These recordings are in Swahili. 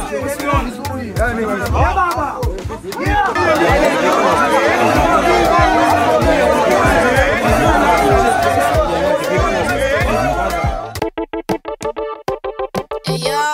Hey yo,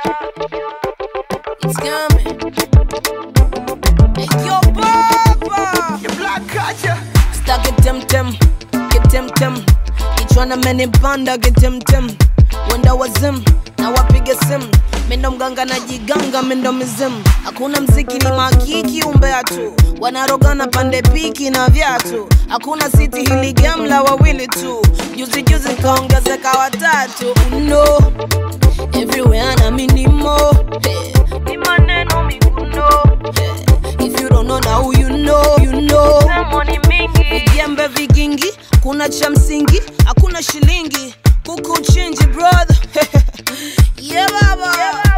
it's coming. Hey yo, Papa. Stuck at tem tem, get tem tem. Kichwana menipanda get tem tem. Wenda wazim na wapige simu. Mindo mganga na jiganga mindo mizimu. Hakuna mziki ni makiki umbea tu. Wanarogana pande piki na viatu. Hakuna siti hili gamla wawili tu. Juzi juzi kaongezeka watatu. No. Everywhere na minimo hey. Ni maneno miguno hey. If you don't know now you know you know Vijembe vigingi kuna cha msingi hakuna shilingi kuku chinji brother yeah baba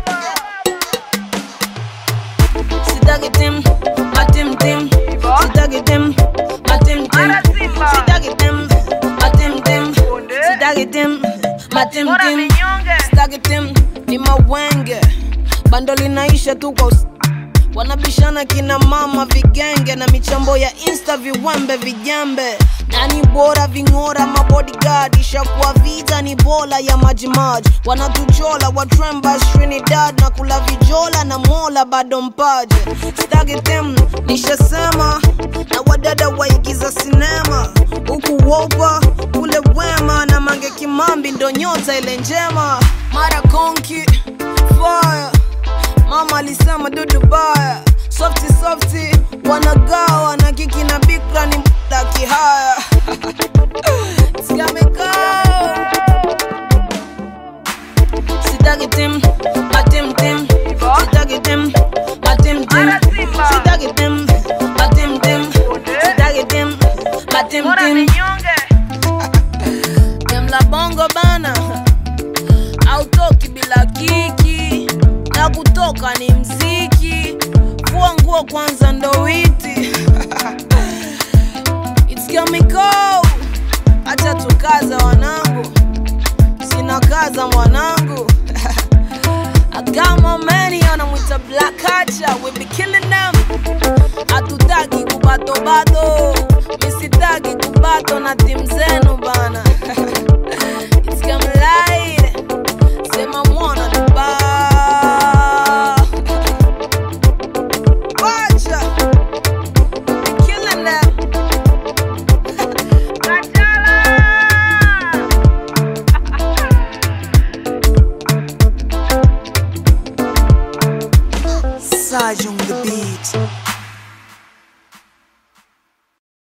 Sitaki tim matim tim Sitaki tim matim tim Sitaki tim matim tim Sitaki tim matim tim Sitaki tim ni mawenge bando linaisha tu kwa us- wanabishana kina mama vigenge na michambo ya insta viwembe vijembe nani bora ving'ora mabodyguard ishakuwa vita ni bola ya majimaji wanatuchola watrembas trinidad na kula vijola na mola bado mpaje staki tem nishasema na wadada waigiza sinema huku wopa ule wema na mange kimambi ndo nyota ile njema mara konki fire mama alisema dudu baya softi softi wanagawa na kiki na bikra ni mda kihaya sitaki tim matim tim sitaki tim matim tim sitaki tim matim tim sitaki tim matim tim Demla bongo bana autoki bila kiki na kutoka ni mziki fua nguo kwanza ndo witi It's chemical acha tukaza wanangu sina kaza mwanangu agama meni anamwita black culture we be killing them hatutaki kubatobato misitaki kubato na timu zenu bana It's coming light sema mwana duba wacha we killing them Saj on the beat.